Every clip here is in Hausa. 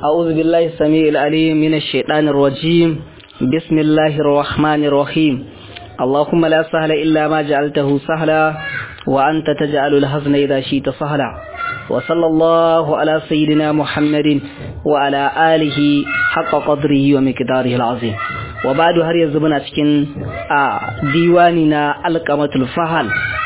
أعوذ بالله السميع العليم من الشيطان الرجيم بسم الله الرحمن الرحيم اللهم لا سهل إلا ما جعلته سهلا وأنت تجعل الحزن إذا شئت سهلا وصلى الله على سيدنا محمد وعلى آله حق قدره ومقداره العظيم وبعد هر يزبنا cikin ديواننا القمة الفهل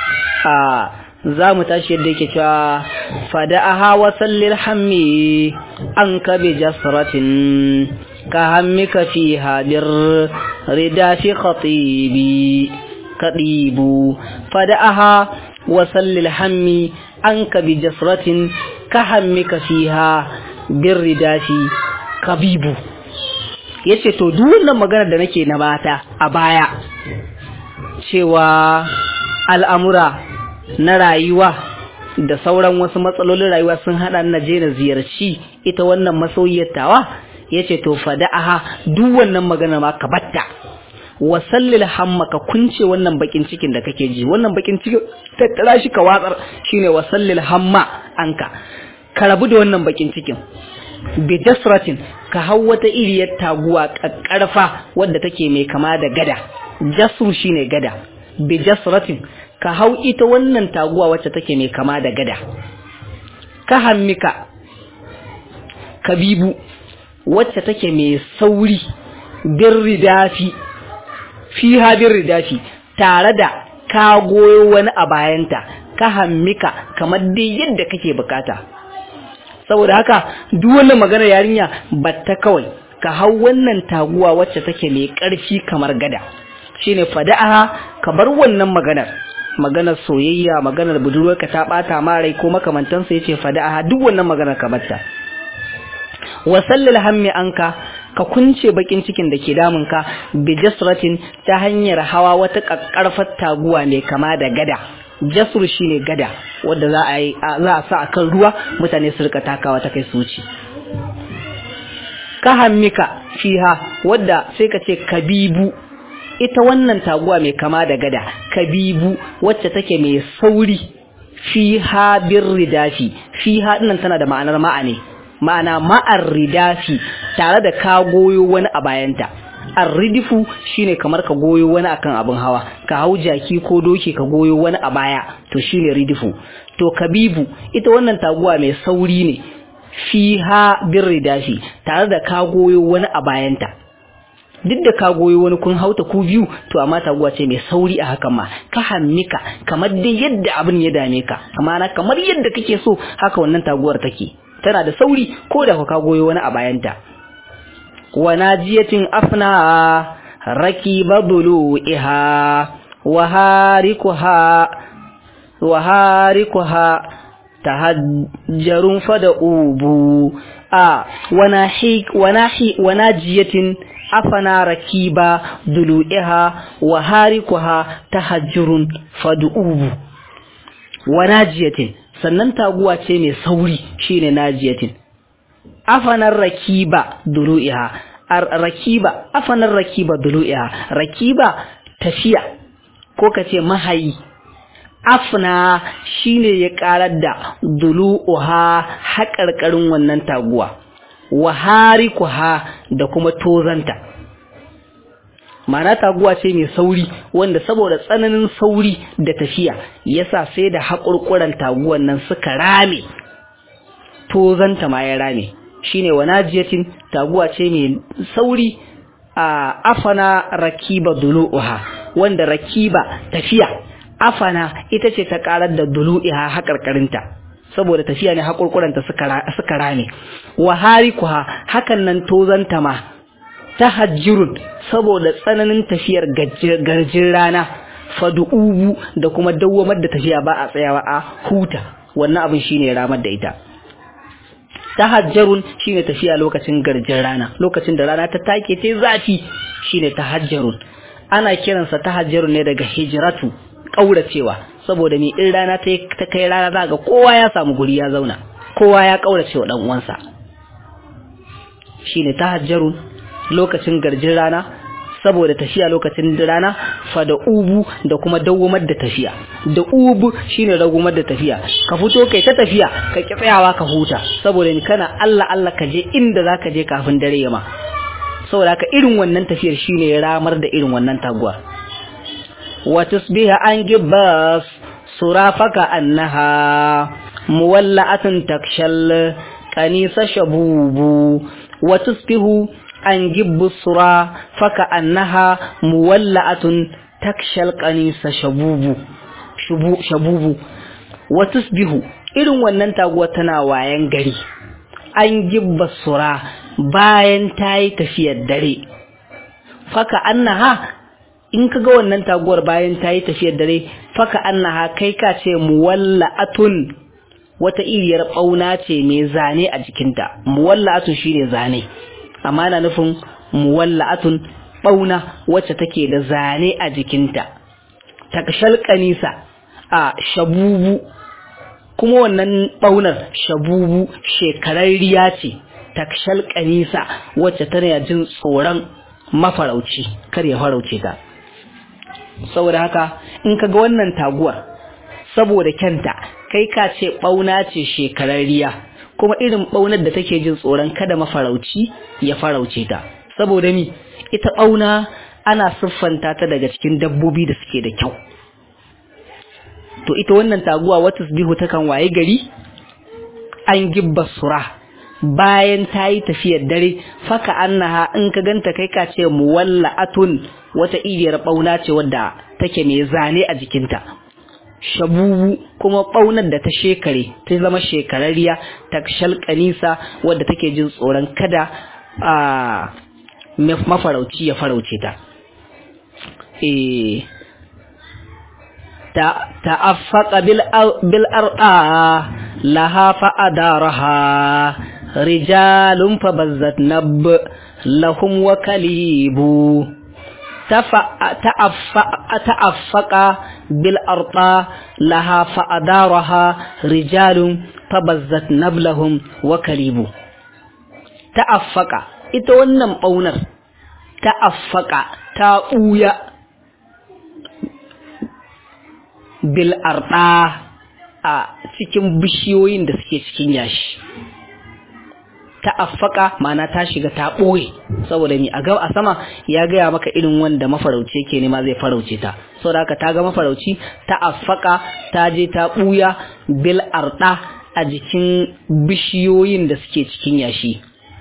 za mu tashi yadda yake cewa fada'aha wa sallil hammi an ka bi jasratin ka hammika fiha bir rida fi khatibi kadibu fada'aha wa sallil hammi an ka bi jasratin ka hammika fiha bir rida fi kabibu yace to duk wannan magana da nake na bata a baya cewa al'amura na rayuwa da sauran wasu matsalolin rayuwa sun hada na je na ziyarci ita wannan masoyiyar tawa yace to fada'aha duk wannan magana ma ka batta wa sallil hamma ka kunce wannan bakin cikin da kake ji wannan bakin cikin tattara shi ka watsar shine wa sallil hamma anka ka rabu da wannan bakin cikin bi jasratin ka hau wata iriyar taguwa kakkarfa wadda take mai kama da gada jasru shine gada bi jasratin ka hau ita wannan taguwa wacce take mai kama da gada ka hammika kabibu wacce take mai sauri birridafi fiha birridafi tare da ka goyo wani a bayanta ka hammika kamar dai yadda kake bukata saboda haka duk wannan magana yarinya batta kawai ka hau wannan taguwa wacce take mai ƙarfi kamar gada shine fada'aha ka bar wannan maganar maganar soyayya maganar budurwarka ta bata ma rai ko makamantansa yace fada'aha duk wannan maganar ka batta wa sallil hammi anka ka kunce bakin cikin da ke damun ka bi jasratin ta hanyar hawa wata kakkarfar taguwa mai kama da gada jasr shine gada wanda za a yi za a sa akan ruwa mutane su rika takawa ta kai su wuce ka hammika fiha wadda sai ka ce kabibu ita wannan taguwa mai kama da gada kabibu wacce take mai sauri fiha birridafi fiha dinnan tana da ma'anar ma'ane ma'ana ma'ar ridafi tare da ka goyo wani a bayanta arridifu shine kamar ka goyo wani akan abin hawa ka hau jaki ko doki ka goyo wani a baya to shine ridifu to kabibu ita wannan taguwa mai sauri ne fiha birridafi tare da ka goyo wani a bayanta duk da ka goyi wani kun hauta ku biyu to amma taguwa ce mai sauri a hakan ma ka hammika kamar dai yadda abin ya dame ka amma na kamar yadda kake so haka wannan taguwar take tana da sauri ko da ka goyi wani a bayanta wa najiyatin afna rakiba bulu'iha wa harikuha wa harikuha tahajjarun fada ubu a wanahi wanahi wanajiyatin afana rakiba dulu'iha wa harikuha tahajjurun fad'ubu wa najiyatin sannan taguwa ce mai sauri shine najiyatin afanar rakiba dulu'iha rakiba afanar rakiba dulu'iha rakiba tafiya ko kace mahayi afna shine ya karar da dulu'uha haƙarƙarin wannan taguwa wa harikuha da kuma tozanta mana taguwa ce mai sauri wanda saboda tsananin sauri da tafiya yasa sai da haƙurƙuran taguwan nan suka rame tozanta ma ya rame shine wa najiyatin taguwa ce mai sauri a afana rakiba dulu'uha wanda rakiba tafiya afana ita ce ta karar da dulu'iha haƙarƙarinta saboda tafiya ne haƙurƙuranta suka rame wa harikuha hakan nan tozanta ma ta hajjirun saboda tsananin tafiyar garjin rana fadu'ubu da kuma dawwamar da tafiya ba a tsayawa a huta wannan abin shine ramar da ita tahajjarun shine tafiya lokacin garjin rana lokacin da rana ta take ta zafi shine tahajjarun ana kiransa tahajjarun ne daga hijratu kauracewa saboda me in rana ta kai rana za ga kowa ya samu guri ya zauna kowa ya kaurace wa dan uwansa shine tahajjarun lokacin garjin rana saboda tafiya lokacin rana fa da ubu da kuma dawwamar da tafiya da ubu shine ragumar da tafiya ka fito kai ta tafiya ka ki tsayawa ka huta saboda ni kana Allah Allah ka je inda zaka je kafin dare yama saboda haka irin wannan tafiyar shine ramar da irin wannan taguwa wa tusbiha an gibbas surafaka annaha muwalla'atun takshal kanisa shabubu wa tusbihu an gibbu sura faka annaha muwalla'atun takshal kanisa shabubu shabubu wa tusbihu irin wannan taguwa tana wayan gari an gibba sura bayan ta yi tafiyar dare faka annaha in ka ga wannan taguwar bayan ta yi tafiyar dare faka annaha kai ka ce muwalla'atun wata iriyar ɓauna ce mai zane a jikinta muwalla'atun shine zane amma na nufin muwalla'atun ɓauna wacce take da zane a jikinta takshal kanisa a shabubu kuma wannan ɓaunar shabubu shekararriya ce takshal kanisa wacce tana jin tsoron mafarauci kar ya farauce ta saboda haka in ka ga wannan taguwar saboda kyanta kai ka ce ɓauna ce shekararriya kuma irin ɓaunar da take jin tsoron kada mafarauci ya farauce ta saboda mi ita ɓauna ana siffanta ta daga cikin dabbobi da suke da kyau to ita wannan taguwa wata bihu takan waye gari an gibba sura bayan ta yi tafiyar dare faka annaha in ka ganta kai ka ce muwalla'atun wata iriyar ɓauna ce wadda take mai zane a jikinta shabubu kuma ɓaunar da ta shekare ta zama shekararriya ta shalkanisa wadda take jin tsoron kada a mafarauci ya farauce ta ta'affaqa bil ar'a laha fa'adaraha rijalun fabazzat nab lahum wa kalibu تعفق بالأرطى لها فأدارها رجال فبزت نبلهم وكليبو تعفق ita wannan ɓaunar ta'affaka ta ɓuya bil arɗa a cikin bishiyoyin da suke cikin yashi ta'affaka ma'ana ta shiga ta ɓoye saboda mi a ga a sama ya gaya maka irin wanda mafarauci ke nema zai farauce ta saboda haka ta ga mafarauci ta'affaka ta je ta ɓuya bil arɗa a jikin bishiyoyin da suke cikin yashi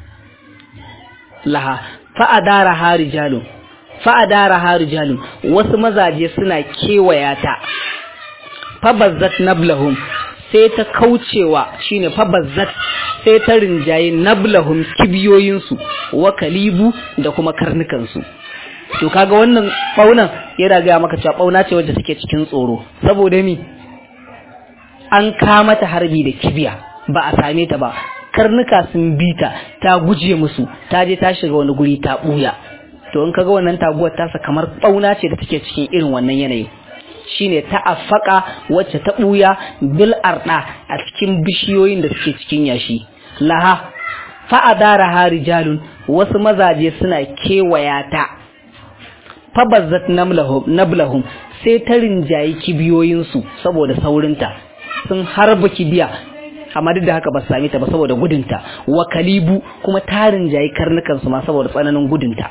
laha fa'adara harijalun fa'adara harijalun wasu mazaje suna kewaya ta fabazzat nablahum sai ta kaucewa shine fabazzat sai ta rinjaye nablahum kibiyoyinsu wa kalibu da kuma karnukansu to kaga wannan ɓaunan yana gaya maka cewa ɓauna ce wadda take cikin tsoro saboda mi an kama ta harbi da kibiya ba a same ta ba karnuka sun bi ta ta guje musu ta je ta shiga wani guri ta buya to in kaga wannan taguwar tasa kamar bauna ce da take cikin irin wannan yanayi shine ta affaka wacce ta buya bil arda a cikin bishiyoyin da suke cikin yashi laha fa adara harijalun wasu mazaje suna kewaya ta fa bazzat namlahum nablahum sai ta rinjayi kibiyoyinsu saboda saurinta sun harba kibiya amma duk da haka ba su same ta ba saboda gudunta wa kalibu kuma tarin jayi karnukan su ma saboda tsananin gudunta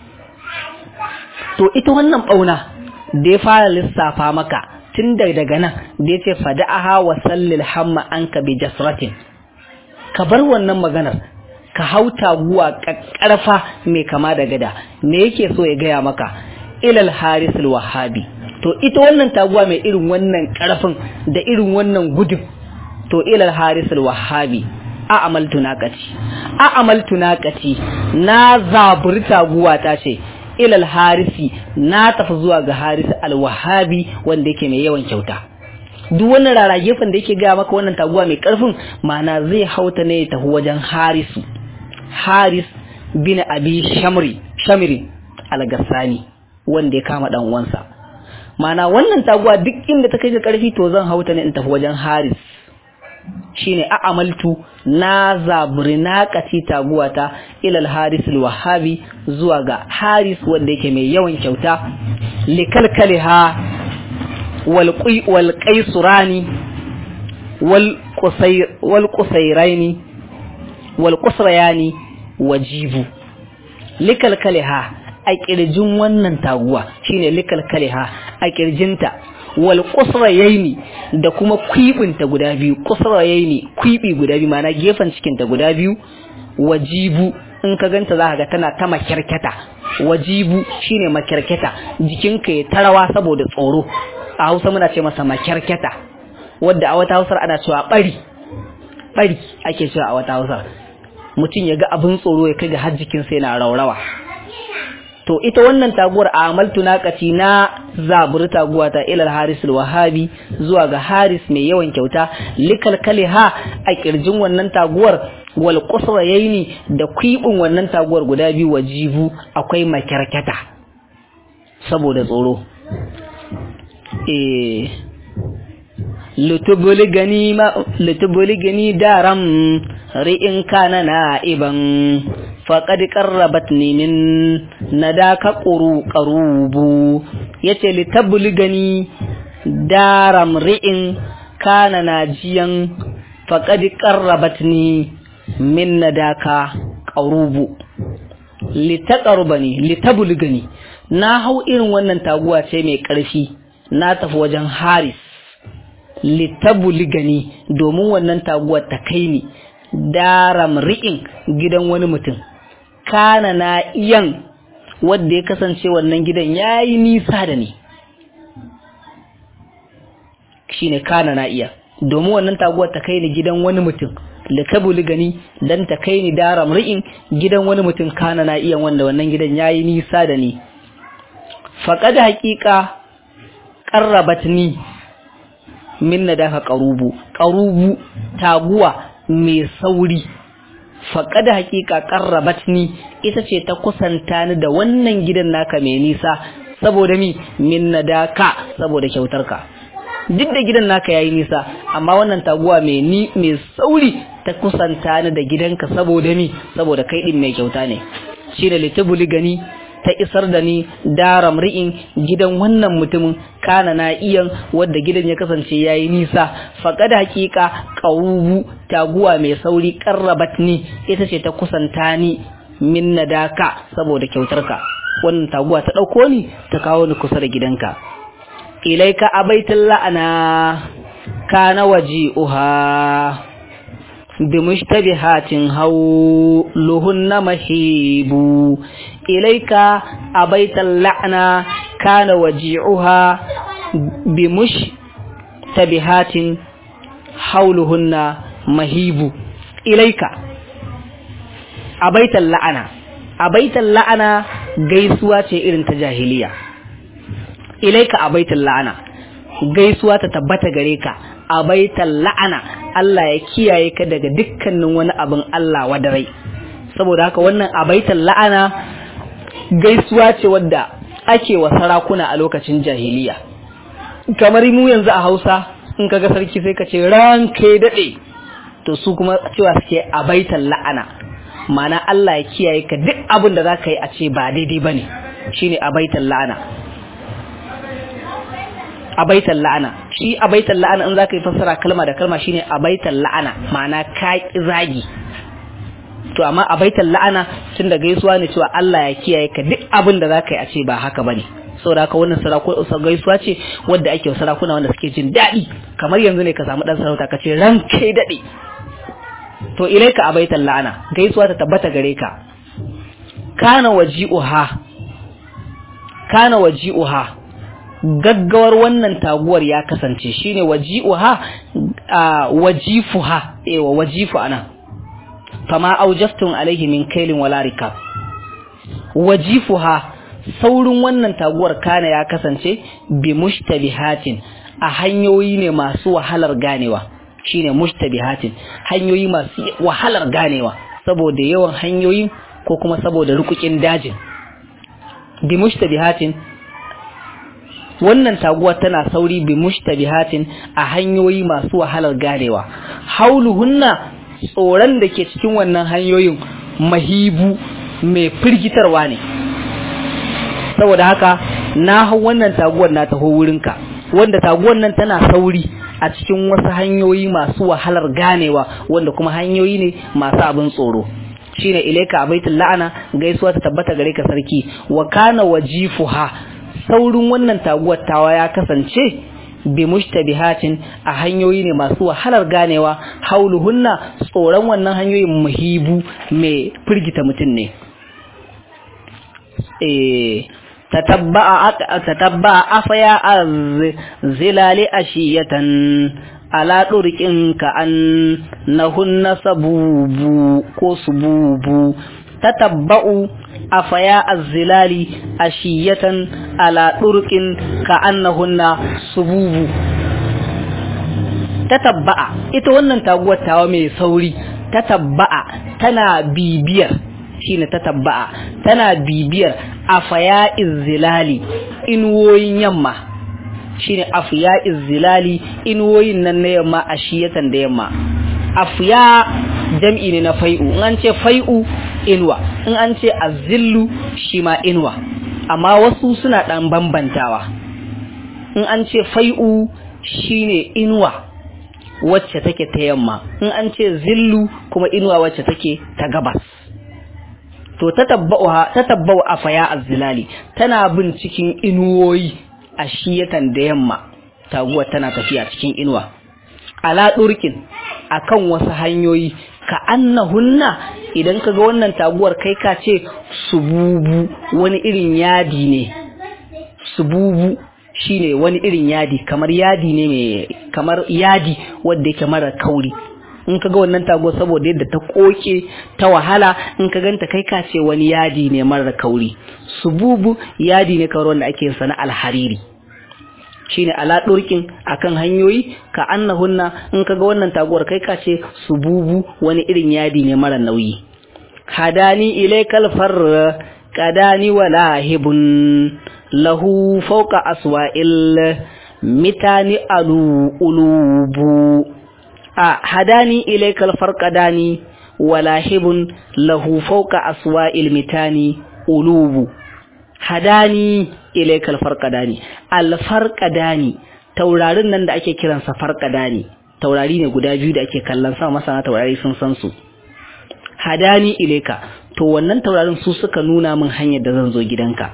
to ita wannan bauna da ya fara lissafa maka tun da daga nan da ya ce fada'aha wa sallil hamma anka bi jasratin ka bar wannan maganar ka hau taguwa kakkarfa mai kama da gada me yake so ya gaya maka ilal harisul wahabi to ita wannan taguwa mai irin wannan karfin da irin wannan gudun to ilal harisul wahabi a amaltu naqati a amaltu naqati na zaburi taguwa ta ce ilal harisi na tafi zuwa ga harisi alwahabi wanda yake mai yawan kyauta duk wannan rara gefen da yake gaya maka wannan taguwa mai karfin ma'ana zai hauta ne ya tafi wajen harisu haris bin abi shamri shamri al-gassani wanda ya kama dan uwansa ma'ana wannan taguwa duk inda ta kai ga karfi to zan hauta ne in tafi wajen haris shine a'amaltu na zaburi na kati taguwata ilal haris wahabi zuwa ga haris wanda yake mai yawan kyauta likalkaliha wal wal qaisurani wal qusayr wal qusayrani wal qusrayani wajibu likalkaliha a kirjin wannan taguwa shine likalkaliha a kirjinta wal qusrayaini da kuma kwibinta guda biyu qusrayaini kwibi guda biyu ma'ana gefen cikin ta guda biyu wajibu in ka ganta za ka ga tana ta makyarketa wajibu shine makyarketa jikinka ya tarawa saboda tsoro a Hausa muna ce masa makyarketa wadda a wata Hausar ana cewa bari bari ake cewa a wata Hausar mutum ya ga abin tsoro ya kai ga har jikinsa yana raurawa to ita wannan taguwar amaltu naqati na zaburi taguwa ta ilal haris wahabi zuwa ga haris mai yawan kyauta likal kaliha a kirjin wannan taguwar wal qusrayaini da kwibin wannan taguwar guda biyu wajibu akwai makyarkata saboda tsoro eh litubuli gani ma litubuli gani daram ri'in kana na'iban faƙad ƙarrabat ni min nadaka ƙuru ƙarubu yace litabuli gani daram ri'in kana najiyan faƙad ƙarrabat ni min nadaka ƙarubu litaqarbani litabuli gani na hau irin wannan taguwa ce mai ƙarfi na tafi wajen haris litabuli gani domin wannan taguwar ta kai ni daram ri'in gidan wani mutum kana na iyan wadda ya kasance wannan gidan ya yi nisa da ni shi ne kana na iya domin wannan taguwar ta kai ni gidan wani mutum likabuli gani dan ta kai ni daram ri'in gidan wani mutum kana na iyan wanda wannan gidan ya yi nisa da ni faƙad haƙiƙa ƙarrabat ni min na dafa ƙarubu ƙarubu taguwa mai sauri faƙada haƙiƙa ƙarrabat ni ita ce ta kusanta ni da wannan gidan naka mai nisa saboda mi min na daka saboda kyautarka duk da gidan naka yayi nisa amma wannan taguwa mai ni mai sauri ta kusanta ni da gidanka saboda mi saboda kai din mai kyauta ne shine litubuli gani ta isar da ni daram ri'in gidan wannan mutumin kana na iyan wadda gidan ya kasance yayi nisa faqad haqiqa qawubu taguwa mai sauri qarrabat ni ita ce ta kusanta ni min nadaka saboda kyautarka wannan taguwa ta dauko ni ta kawo ni kusa da gidanka ilaika abaitul la'ana kana waji'uha بمشتبهات هولهن مهيب إليك أبيت اللعنة كان وجيعها بمشتبهات حولهن مهيب إليك أبيت اللعنة أبيت اللعنة gaisuwa ce irin ta jahiliya ilaika abaitul la'ana gaisuwa ta tabbata gare ka abaital la'ana Allah ya kiyaye ka daga dukkanin wani abin Allah wadarai saboda haka wannan abaital la'ana gaisuwa ce wadda ake wa sarakuna a lokacin jahiliya kamar mu yanzu a Hausa in kaga sarki sai ka ce ranke dade to su kuma cewa suke abaital la'ana ma'ana Allah ya kiyaye ka duk abin da zaka yi a ce ba daidai bane shine abaital la'ana abaitan la'ana shi abaitan la'ana in zaka yi fassara kalma da kalma shine abaitan la'ana ma'ana ka zagi to amma abaitan la'ana tun da gaisuwa ne cewa Allah ya kiyaye ka duk abin da zaka yi a ce ba haka bane saboda haka wannan sarakuna gaisuwa ce wadda ake wa sarakuna wanda suke jin daɗi kamar yanzu ne ka samu dan sarauta ka ce ran kai daɗe to ilaika abaitan la'ana gaisuwa ta tabbata gare ka kana waji'uha kana waji'uha gaggawar wannan taguwar ya kasance shine waji'uha wajifuha ewa wajifu ana fama aujaftun alaihi min kailin wala rikab wajifuha saurin wannan taguwar kana ya kasance bi mushtabihatin a hanyoyi ne masu wahalar ganewa shine mushtabihatin hanyoyi masu wahalar ganewa saboda yawan hanyoyi ko kuma saboda rukukin dajin bi mushtabihatin wannan taguwa tana sauri bi mushtabihatin a hanyoyi masu wahalar ganewa hauluhunna tsoron da ke cikin wannan hanyoyin mahibu mai firgitarwa ne saboda haka na hau wannan taguwar na taho wurinka wanda taguwar nan tana sauri a cikin wasu hanyoyi masu wahalar ganewa wanda kuma hanyoyi ne masu abin tsoro shine ilaika abaitul la'ana gaisuwa ta tabbata gare ka sarki wa kana wajifuha saurin wannan taguwar tawa ya kasance bi mushtabihatin a hanyoyi ne masu wahalar ganewa hauluhunna tsoron wannan hanyoyin muhibu mai firgita mutum ne eh tatabba'a tatabba'a afaya az-zilali ashiyatan ala ɗurƙin ka an nahunna sabubu ko sububu tatabba'u afaya az-zilali ashiyatan ala ɗurƙin ka annahunna sububu tatabba'a ita wannan taguwar tawa mai sauri tatabba'a tana bibiyar shine tatabba'a tana bibiyar afaya iz-zilali inuwoyin yamma shine afiya izilali inuwoyin nan na yamma a shiyatan da yamma afiya jam'i ne na fai'u in an ce fai'u inuwa in an ce azillu shi ma inuwa amma wasu suna dan bambantawa in an ce fai'u shine inuwa wacce take ta yamma in an ce zillu kuma inuwa wacce take ta gabas to tatabba'uha tatabba'u afaya azzilali tana bin cikin inuwoyi a shiyatan da yamma taguwar tana tafiya cikin inuwa ala durkin akan wasu hanyoyi ka annahunna idan kaga wannan taguwar kai ka ce sububu wani irin yadi ne sububu shine wani irin yadi kamar yadi ne mai kamar yadi wanda yake mara kauri in kaga wannan taguwar saboda yadda ta koke ta wahala in ka ganta kai ka ce wani yadi ne mara kauri sububu yadi ne kawai wanda ake sana alhariri shine ala durkin akan hanyoyi ka annahunna in kaga wannan taguwar kai ka ce sububu wani irin yadi ne mara nauyi hadani ilaykal far kadani wala hibun lahu fawqa aswa'il mitani alu ulubu a hadani ilaykal farqadani walahibun lahu fawqa aswa'il mitani ulubu hadani ilaykal farqadani al farqadani taurarin nan da ake kiransa farqadani taurari ne guda biyu da ake kallon sama masana taurari sun san su hadani ilayka to wannan taurarin su suka nuna min hanyar da zan zo gidanka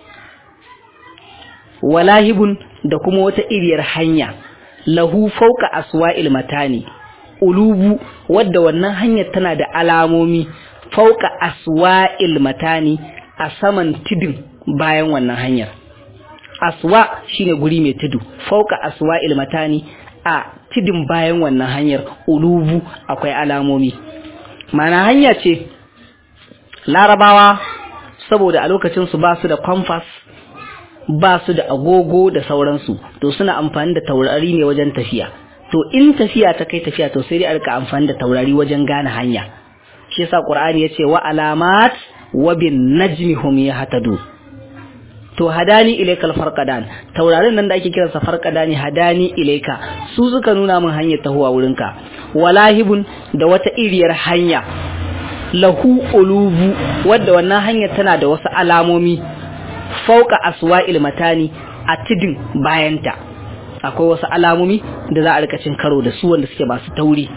walahibun da kuma wata iriyar hanya lahu fauka aswa'il matani ulubu wadda wannan hanyar tana da alamomi fauka aswa'il matani a saman tudun bayan wannan hanyar aswa shine guri mai tudu fauka aswa'il matani a tudun bayan wannan hanyar ulubu akwai alamomi mana hanya ce larabawa saboda a lokacin su ba su da compass ba su da agogo da sauransu to suna amfani da taurari ne wajen tafiya to in tafiya ta kai tafiya to sai dai a rika amfani da taurari wajen gane hanya shi yasa qur'ani yace wa alamat wa bin najmi hum yahtadu to hadani ilaykal farqadan taurarin nan da ake kiransa farqadani hadani ilayka su suka nuna min hanyar tahuwa wurinka walahibun da wata iriyar hanya lahu ulubu wadda wannan hanyar tana da wasu alamomi fauka aswa'il matani a tidin bayanta akwai wasu alamomi da za a rika cin karo da su wanda suke masu tauri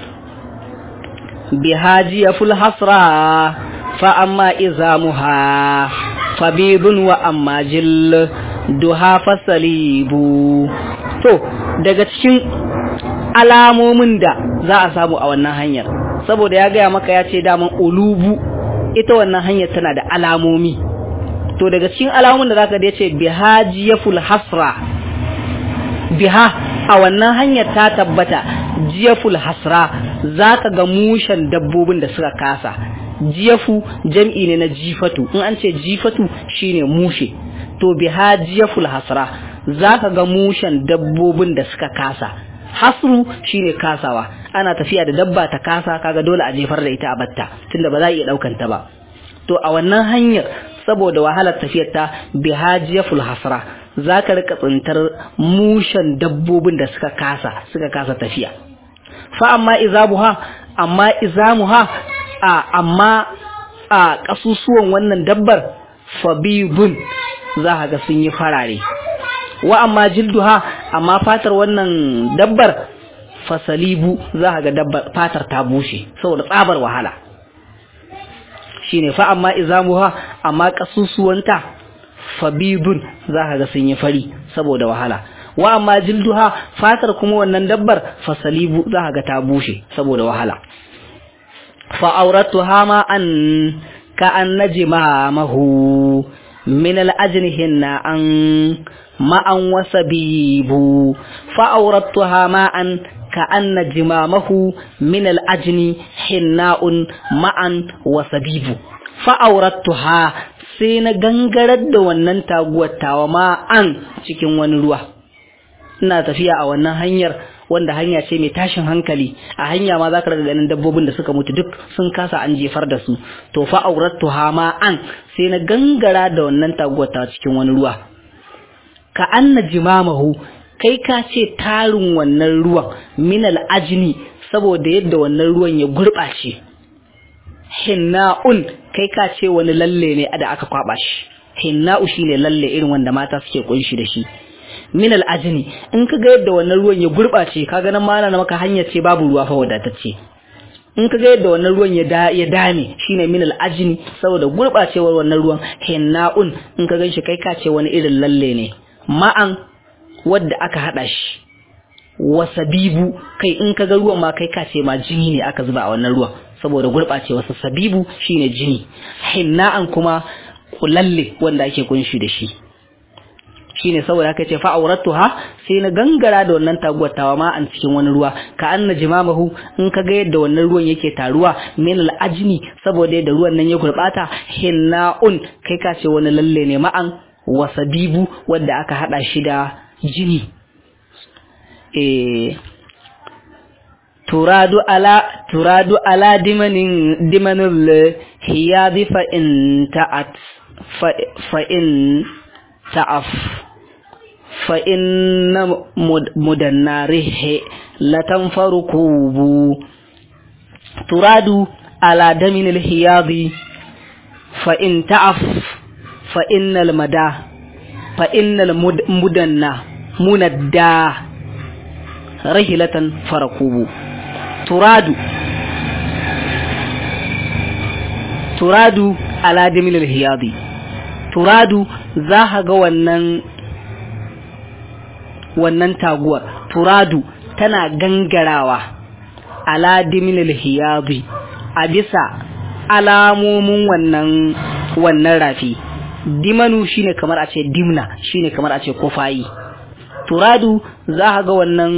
bihajiya ful hasra fa amma izamuha fabidun wa amma jil duha fasalibu to daga cikin alamomin da za a samu a wannan hanyar saboda ya gaya maka ya ce daman ulubu ita wannan hanyar tana da alamomi to daga cikin alamomin da zaka da yace bihajiyaful hasra biha a wannan hanyar ta tabbata jiyaful hasra zaka ga mushen dabbobin da suka kasa jiyafu jam'i ne na jifatu in an ce jifatu shine mushe to biha jiyaful hasra zaka ga mushen dabbobin da suka kasa hasru shine kasawa ana tafiya da dabba ta kasa kaga dole a jefar da ita a batta tunda ba za a iya daukan ta ba to a wannan hanyar saboda wahalar tafiyar ta bihajiyaful hasra zaka rika tsintar mushan dabbobin da suka kasa suka kasa tafiya fa amma izabuha amma izamuha a amma a kasusuwan wannan dabbar fabibun za ga sun yi farare wa amma jilduha amma fatar wannan dabbar fasalibu za ga dabbar fatar ta bushe saboda tsabar wahala shine fa amma izamuha amma kasusuwanta fabibun za ga sun yi fari saboda wahala wa amma jilduha fatar kuma wannan dabbar fasalibu za ga ta bushe saboda wahala fa auratuha ma an ka an najima mahu min al-ajnihinna an ma'an wasabibu fa auratuha ma an ka an najimamahu min al-ajni hinna'un ma'an wasabibu fa auratuha sai na gangarar da wannan taguwar tawa ma'an cikin wani ruwa ina tafiya a wannan hanyar wanda hanya ce mai tashin hankali a hanya ma zaka daga ganin dabbobin da suka mutu duk sun kasa an jefar da su to fa auratu hama an sai na gangara da wannan taguwar ta cikin wani ruwa ka anna jimamahu kai ka ce tarin wannan ruwan minal ajni saboda yadda wannan ruwan ya gurɓace hinna'un kai ka ce wani lalle ne da aka kwaba shi hinna'u shine lalle irin wanda mata suke kunshi da shi min al'ajini in ka ga yadda wannan ruwan ya gurɓace ka ga nan ma na maka hanyar ce babu ruwa fa wadatacce in ka ga yadda wannan ruwan ya da ya dame shine min al'ajini saboda gurɓacewar wannan ruwan hinna'un in ka ganshi kai ka ce wani irin lalle ne ma'an wadda aka hada shi wasabibu kai in ka ga ruwan ma kai ka ce ma jini ne aka zuba a wannan ruwan saboda gurɓacewa sabibu shine jini hinna'an kuma kulalle wanda ake kunshi da shi shine saboda haka ce fa auratuha sai na gangara da wannan taguwar tawa ma an cikin wani ruwa ka anna jimamahu in ka ga yadda wannan ruwan yake taruwa min al'ajni saboda yadda ruwan nan ya gurbata hinna'un kai ka ce wani lalle ne ma'an wasabibu wanda aka hada shi da jini eh turadu ala turadu ala dimanin dimanul hiyadi fa in ta'at fa in ta'af فإن مدناره لتنفركوب تراد على دم الحياض فإن تعف فإن المدى فإن المدنى مندى رهلة فركوب تراد تراد على دم الحياض تراد za ga wannan wannan taguwar turadu tana gangarawa ala diminil hiyabi a bisa alamomin wannan wannan rafi dimanu shine kamar a ce dimna shine kamar a ce kofayi turadu za ga wannan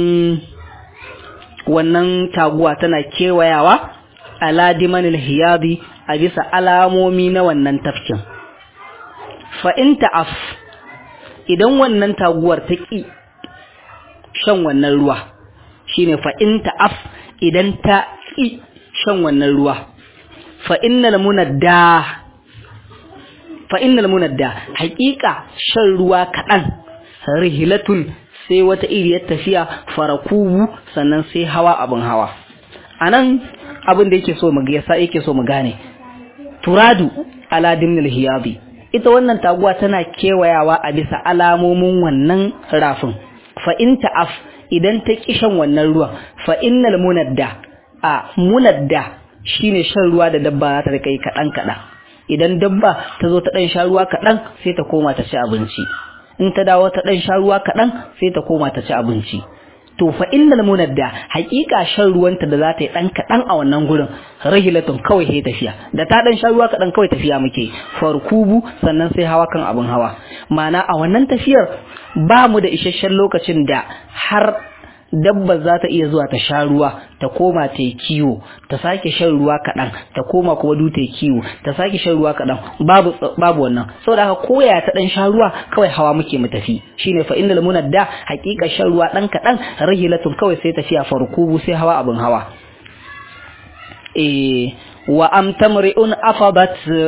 wannan taguwa tana kewayawa ala dimanil hiyabi a bisa alamomi na wannan tafkin fa in ta'af idan wannan taguwar ta ƙi shan wannan ruwa shine fa in ta'af idan ta ƙi shan wannan ruwa fa innal munadda fa innal munadda haƙiƙa shan ruwa kaɗan rihilatun sai wata iriyar tafiya farakubu sannan sai hawa abin hawa anan abin da yake so mu yasa yake so mu gane turadu ala dimnil hiyabi ita wannan taguwa tana kewayawa a bisa alamomin wannan rafin fa in ta'af idan ta kishan wannan ruwan fa innal munadda a munadda shine shan ruwa da dabba za ta rika yi kaɗan kaɗan idan dabba ta zo ta ɗan sha ruwa kaɗan sai ta koma ta ci abinci in ta dawo ta ɗan sha ruwa kaɗan sai ta koma ta ci abinci to fa innal munadda haƙiƙa shan ruwanta da za ta yi ɗan kaɗan a wannan gurin rahilatun kawai sai tafiya da ta ɗan sha ruwa kaɗan kawai tafiya muke farkubu sannan sai hawa kan abin hawa ma'ana a wannan tafiyar ba mu da isasshen lokacin da har dabba za ta iya zuwa ta sha ruwa ta koma ta yi kiwo ta sake shan ruwa kaɗan ta koma kuma du ta yi kiwo ta sake shan ruwa kaɗan babu babu wannan saboda haka koya ta ɗan sha ruwa kawai hawa muke mu tafi shine fa innal munadda haƙiƙa shan ruwa ɗan kaɗan rahilatun kawai sai tafiya farkubu sai hawa abin hawa eh wa am tamri'un afadat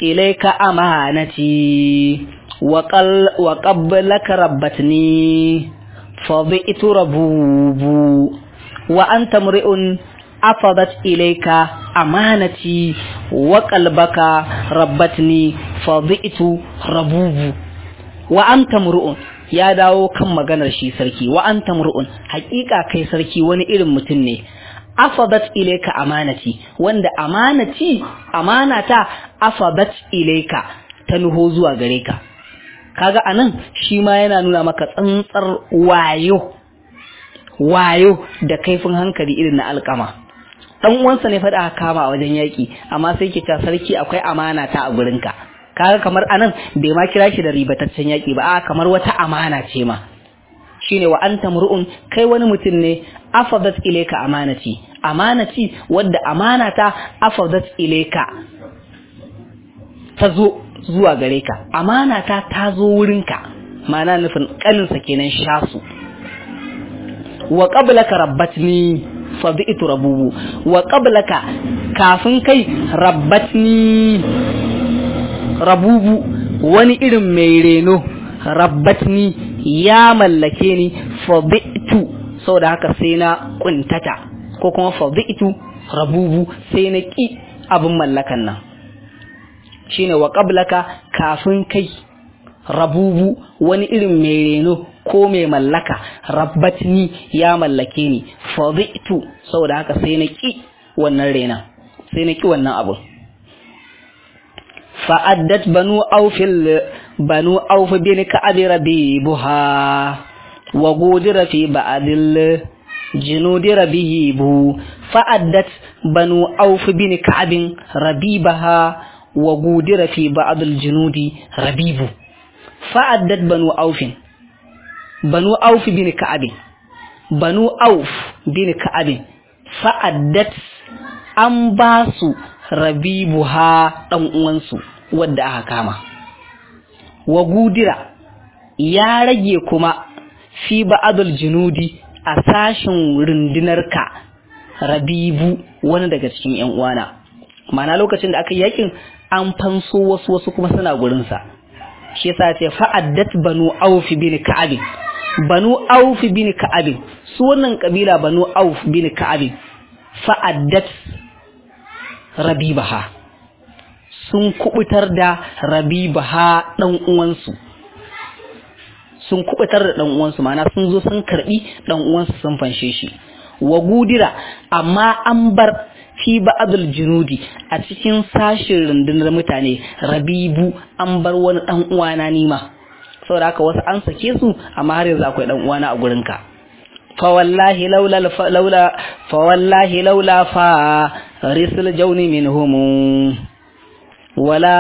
إليك أمانتي وقل وقبلك ربتني فضئت ربوب وأنت امرئ أفضت إليك أمانتي وقلبك ربتني فضئت ربوب وأنت امرئ ya dawo kan maganar shi sarki wa anta mur'un haƙiƙa kai sarki wani irin mutum ne afadat ilayka amanati wanda amanati amanata afadat ilayka ta nuho zuwa gare ka kaga anan shi ma yana nuna maka tsantsar wayo wayo da kaifin hankali irin na alƙama dan uwansa ne faɗa kama a wajen yaƙi amma sai ke ta sarki akwai amana ta a gurinka kaga kamar anan bai ma kira shi da ribataccen yaƙi ba a kamar wata amana ce ma shine wa anta mur'un kai wani mutum ne afadat ilayka amanati amanati wadda amanata afadat ilayka ta zo zuwa gare ka amanata ta zo wurinka ma'ana nufin kaninsa kenan shasu wa qablaka rabbatni fa bi'tu rabubu wa qablaka kafin kai rabbatni rabubu wani irin mai reno rabbatni ya mallake ni fadi'tu saboda haka sai na kuntata ko kuma fadi'tu rabubu sai na ki abin mallakan nan shine wa qablaka kafin kai rabubu wani irin mai reno ko mai mallaka rabbatni ya mallake ni fadi'tu saboda haka sai na ki wannan rena sai na ki wannan abu فأدت بنو أوف بنو أوف بن كعب ربيبها وقودر في بعض الجنود ربيب فأدت بنو أوف بن كعب ربيبها وقودر في بعض الجنود ربيب فأدت بنو أوف بنو أوف بن كعب بنو أوف بن كعب فأدت أنباسو rabibuha ɗan uwansu wadda aka kama wa gudira ya rage kuma fi ba'adul junudi a sashin rundunarka rabibu wani daga cikin yan uwana mana lokacin da aka yakin an fanso wasu wasu kuma suna gurinsa shi yasa ce fa'addat banu auf bin ka'ab banu auf bin ka'ab su wannan kabila banu auf bin ka'ab fa'addat rabibaha sun kubutar da rabibaha dan uwansu sun kubutar da dan uwansu mana sun zo sun karbi dan uwansu sun fanshe shi wa gudira amma an bar fi ba'dul junudi a cikin sashin rundunar mutane rabibu an bar wani dan uwana nima saboda haka wasu an sake su amma har yanzu akwai dan uwana a gurinka fa wallahi laula laula fa wallahi laula fa risul jauni minhum wala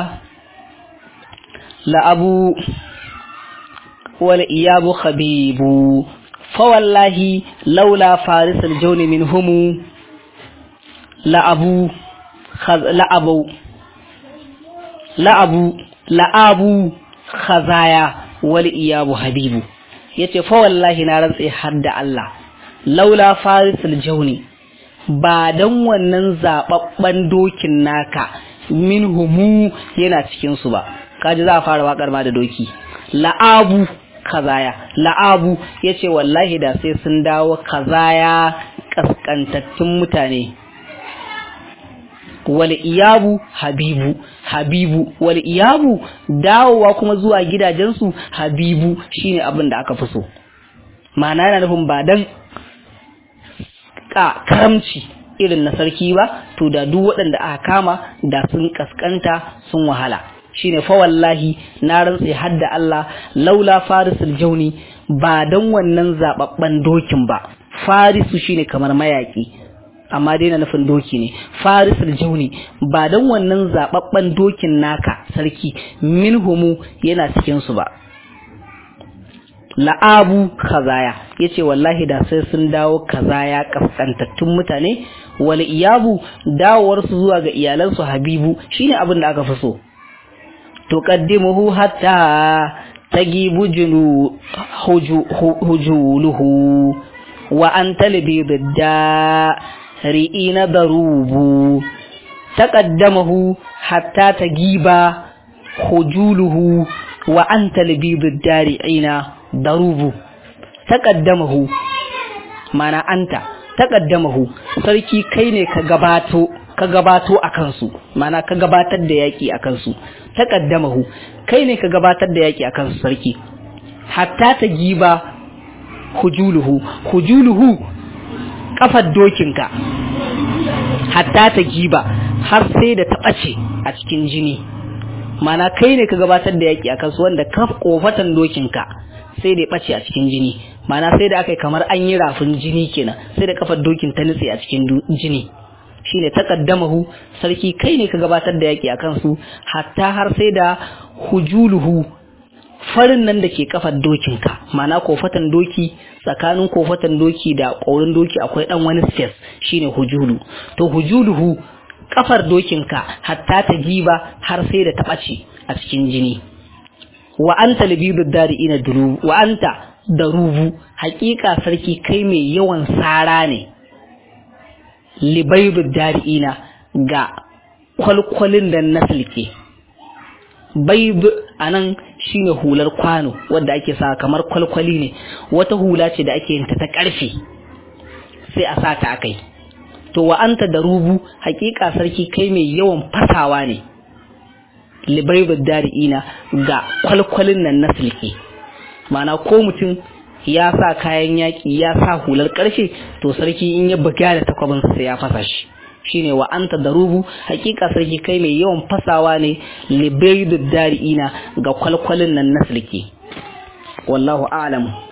la abu wal iyabu khabibu fa wallahi laula farisul jauni minhum la abu la abu la abu la abu khazaya wal iyabu habibu yace fa wallahi na rantse har da Allah laula farisul jauni ba dan wannan zababban dokin naka minhumu yana cikin su ba kaji za a fara wakar ma da doki la'abu kazaya la'abu yace wallahi da sai sun dawo kazaya kaskantattun mutane wal iyabu habibu habibu wal iyabu dawowa kuma zuwa gidajensu habibu shine abin da aka fi so ma'ana yana nufin ba dan ka karamci irin na sarki ba to da duk waɗanda aka kama da sun kaskanta sun wahala shine fa wallahi na rantse hadda Allah laula farisul jauni ba dan wannan zababban dokin ba farisu shine kamar mayaki amma dai na nufin doki ne farisul jauni ba dan wannan zababban dokin naka sarki minhumu yana cikin su ba la'abu kazaya yace wallahi da sai sun dawo kazaya kaskantattun mutane wal iyabu dawowar su zuwa ga iyalansu habibu shine abin da aka fi so tuqaddimuhu hatta tagibu junu hujuluhu wa anta libidda ri'ina darubu taqaddamahu hatta tagiba hujuluhu wa anta libidud dari'ina darubu taqaddamahu mana anta taqaddamahu sarki kai ne ka gabato ka gabato a kansu mana ka gabatar da yaki a kansu taqaddamahu kai ne ka gabatar da yaki a kansu sarki hatta ta giba hujuluhu hujuluhu kafar dokinka hatta ta giba har sai da ta ɓace a cikin jini mana kai ne ka gabatar da yaki a kansu wanda kaf kofatan dokinka sai da ya ɓace a cikin jini mana sai da aka yi kamar an yi rafin jini kenan sai da kafar dokin ta nutse a cikin jini shine taqaddamahu sarki kai ne ka gabatar da yaki a kansu hatta har sai da hujuluhu farin nan da ke kafar dokinka mana kofatan doki tsakanin kofatan doki da ƙaurin doki akwai ɗan wani space shine hujulu to hujuluhu kafar dokinka hatta ta jiba har sai da ta ɓace a cikin jini wa anta labibu dari'ina durubu wa anta darubu haƙiƙa sarki kai mai yawan sara ne libaibu dari'ina ga kwalkwalin da na silke baib anan shine hular kwano wadda ake sa kamar kwalkwali ne wata hula ce da ake yinta ta karfe sai a sa ta akai to wa anta da rubu hakika sarki kai mai yawan fasawa ne libaibud dari'ina ga kwalkwalin nan na silke mana ko mutum ya sa kayan yaki ya sa hular karfe to sarki in ya buga da takwabin sai ya fasa shi shine wa anta darubu hakika sarki kai mai yawan fasawa ne libaidud dari'ina ga kwalkwalin nan na silke wallahu a'lam